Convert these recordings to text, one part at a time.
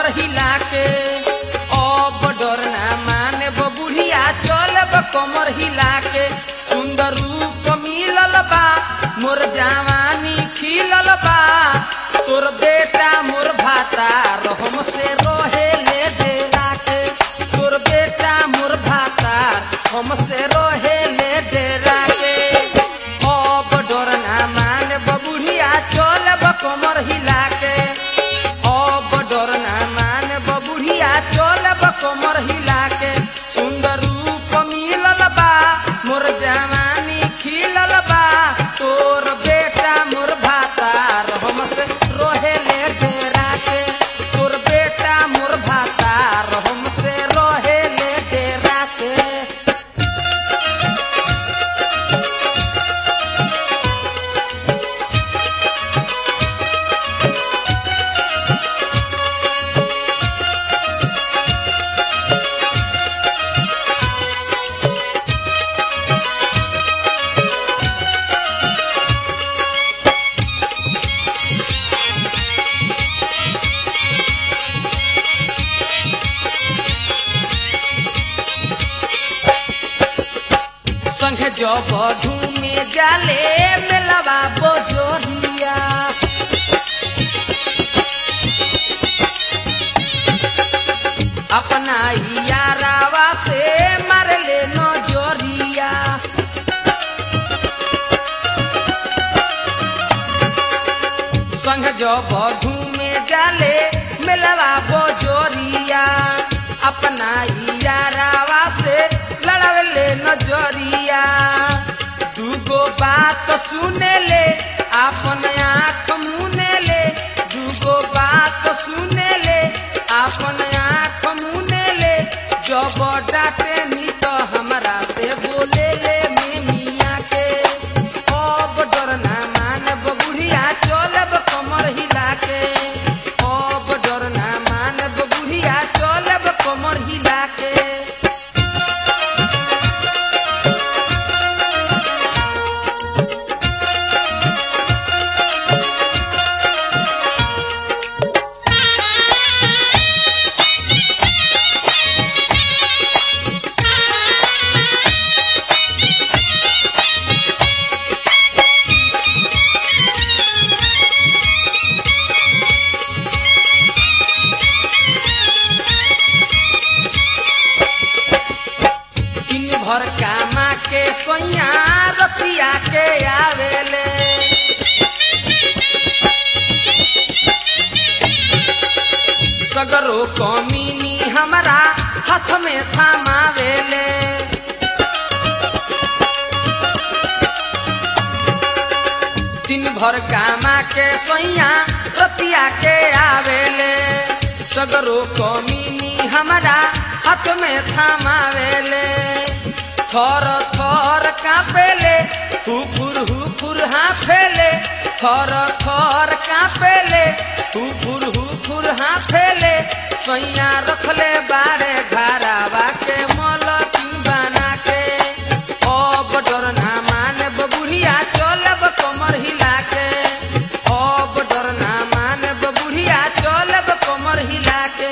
कमर हिला के अब डर ना माने बुढ़िया चलब कमर हिला के सुंदर रूप मिलल बा मोर जवानी खिलल बा तोर बेटा मोर भाता रहम से रहे ले डेरा के तोर बेटा मोर भाता हमसे रहे ले डेरा के अब डर ना माने बुढ़िया चलब कमर हिला के अब डर ना माने बुढ़िया चलब कमर हिला के सुंदर रूप मिलल बा मोर जवानी खिलल बा तोर बेटा मोर भातार हमसे रोहे ले डेरा के तोर बेटा मोर भातार हमसे रोहे ले डेरा के संघ जब धूमे जाले मेलवा बोजोरिया अपना ही यारावा से मार ले नजरिया संघ जब धूमे जाले मेलवा बोजोरिया अपना ही यारावा से लड़वले नजरिया दूगो बात सुने ले अपन आँख मुने ले दूगो बात सुने ले अपन आँख मुने ले जब डांटे नी तो हमरा से बोले ले मिया के अब डर ना मानब बुढ़िया चलब कमर हिला के अब डर ना मानब बुढ़िया चलब कमर हिला के दिन भर कामा के सोइया रतिया के आवेले सगरो कमीनी हमरा हाथ में थमावेले दिन भर कामा के सोइया रतिया के आवेले सगरो कमीनी हमरा हाथ में थमावेले थर थर कापेले हुकुर हुकुर हाफेले थर थर कापेले हुकुर हुकुर हाफेले सैया रखले बाड़े घरावा के मलकी बना के अब डर ना माने बुढ़िया चलब कमर हिला के अब डर ना माने बुढ़िया चलब कमर हिला के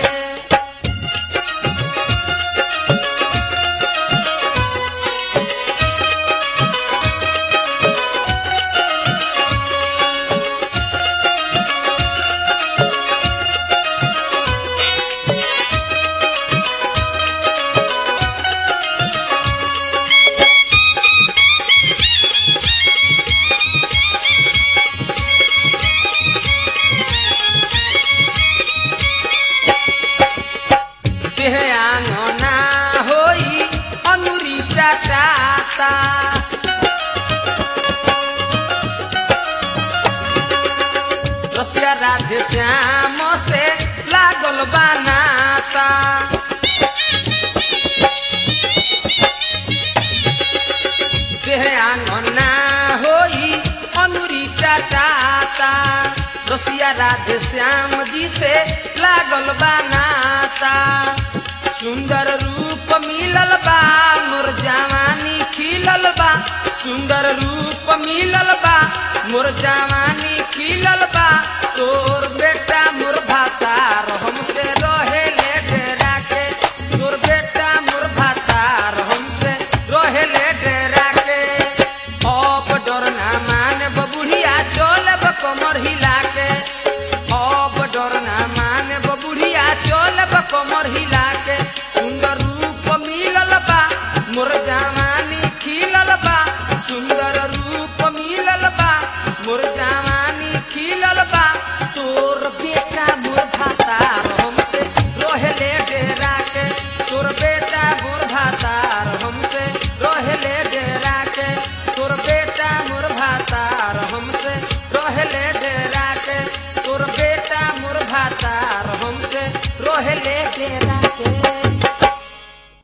देह आंगना होई अंगुरी चटाता रसिया राधे श्याम से लागल बनाता देह आंगना होई अनुरी चटाता रसिया राधे श्याम जी से लागल बनाता सुंदर रूप मिलल बा मोर जवानी खिल खिलल बा सुंदर रूप मिलल बा मोर जवानी खिलल बा तोर बेटा मोर भातार हमसे रहे ले डेरा के तोर बेटा मोर भातार हमसे रहे ले डेरा के अब डर ना माने बुढ़िया चलब कमर हिला के अब डर ना माने बुढ़िया चलब कमर हिला के सुंदर रूप मिलल बा मोर जवानी खिलल बा सुंदर रूप मिलल बा मोर जवानी खिलल बा तोर बेटा मोर भातार हमसे रोहले डेरा के तोर बेटा मोर भातार हमसे रोहले डेरा के तोर बेटा मोर भातार हमसे रोहले